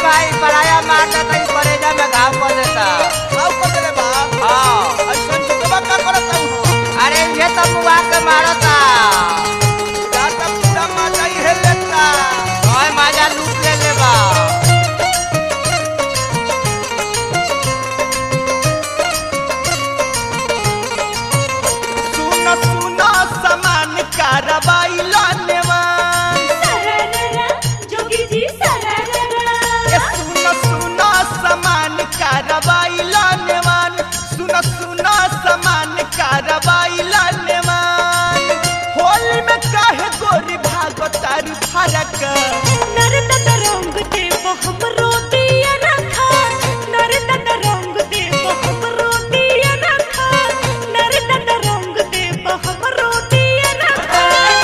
भाई पराया मार देता ई परेजा में घाव कर देता आओ कतले बा हाँ ऐसन जुतवा का करत हूं अरे ये तो मुआ के मारता जाता पूरा माजा ही है लेता ओए माजा लूट ले लेबा सुन सुन समान कारवाई लानेवान जोगी जी सरारा ए सुन सुन समान कारवाई लानेवान सुन सुन समान कारवाई लानेवान होली में काहे गोरी भागतारू फरक नरद रंग देव हमरो दिया रखा नरद रंग देव हमरो दिया रखा नरद रंग देव हमरो दिया रखा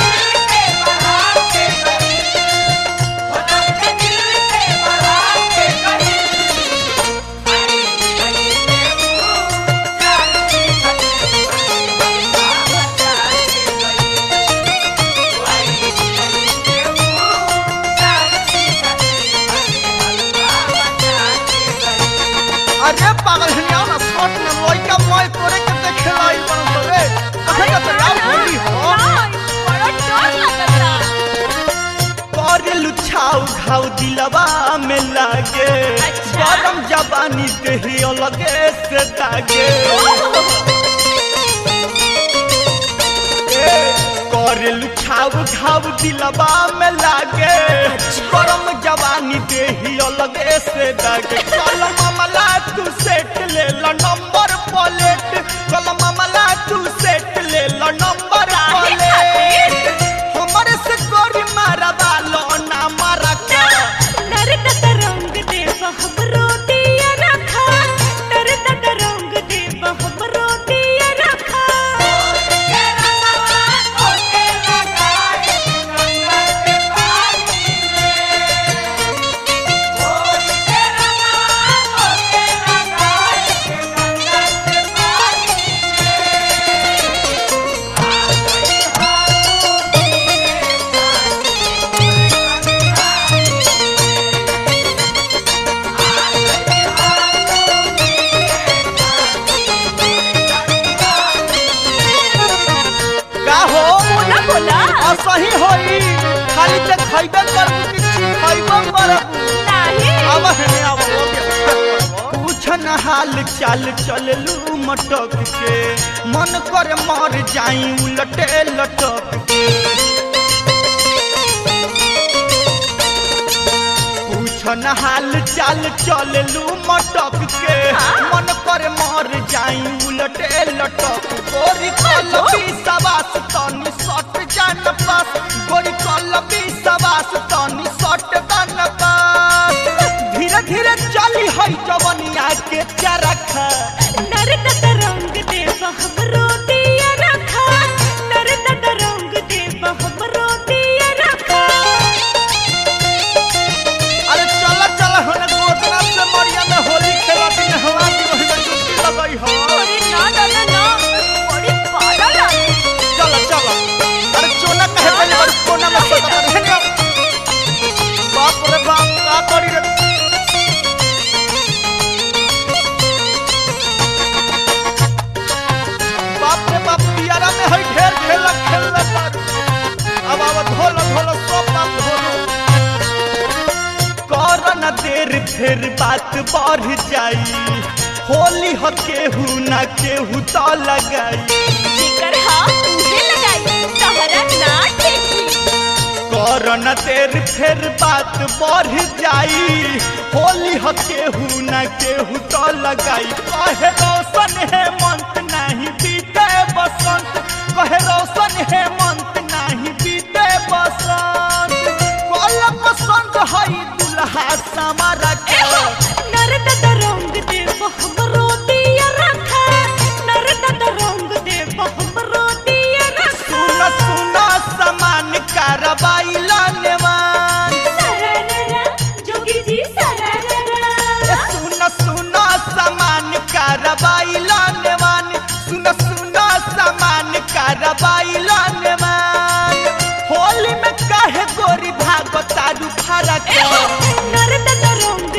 अरे पागल हनिया ना शॉट में लइका मोय तोरे के देखे लाई बन रे कहे का तैयार होली हो बड़ा डर लगता कर लुछाऊ घाव दिलवा में लागे अच्छा। गरम जवानी देही अलगे से दागे ए, कर लुछाऊ घाव दिलवा में लागे गरम जवानी देही अलगे से दागे कल मामला तू सेट ले ल नंबर प्लेट कल मामला तू सेट ले ल नंबर काहे प्लेट हमरे से गोरी मारा बालो ना मारा का नरद रंग देव हमरो दिया रखा नरद रंग देव हमरो दिया रखा का हो बोला बोला असही होई खाली ते खइबे करबू कि खइबो करबू नहीं अब हने अब हो गया पूछ न हाल चाल चललू मटक के मन कर मर जाई उलटे लटक के पूछ न हाल चाल चललू मटक के मन कर मर जाई उलटे लटक गोरी कलबी सवास तनी सट जान पास गोरी कलबी सवास तनी सट जान पास धीरे धीरे चली है जवनिया के चरखा नरद रंग देव हमरो दिया रखा नरद रंग देव हमरो दिया रखा अरे चल चल हने गोदना से मरिया में होली खेला दिन हवा की रही जुटी लगई हो अरे ना ना ना ना बड़ी पागल है चल चल अरे चोला कहे पहले बार कोना में सदा रहने बाप रे बाप का करी रे बाप रे बाप पियारा में है ढेर खेला खेलना पर अब अब धोल धोल सब बाप धोल कर न देर फिर बात बढ़ जाई होली ह केहू न केहू तो लगाई जेकर हाँ तुझे लगाई तहरा ना ठेकी कर न देर फिर बात बढ़ जाई होली ह केहू न केहू तो लगाई कहे रोशन है मंत नहीं बीते बसंत कहे रोशन है मंत नहीं बीते बसंत कल पसंद हई दुल्हा समारा के नरद रंग देव हमरो दिया रखा नरद रंग देव हमरो दिया सुन रखा सुन समान कारवाई लानेवान सरारा जोगी जी ए सरारा सुन सुन समान कारवाई लानेवान सुन सुन समान कारवाई लानेवान होली में काहे गोरी भागो तारू फरक नरद रंग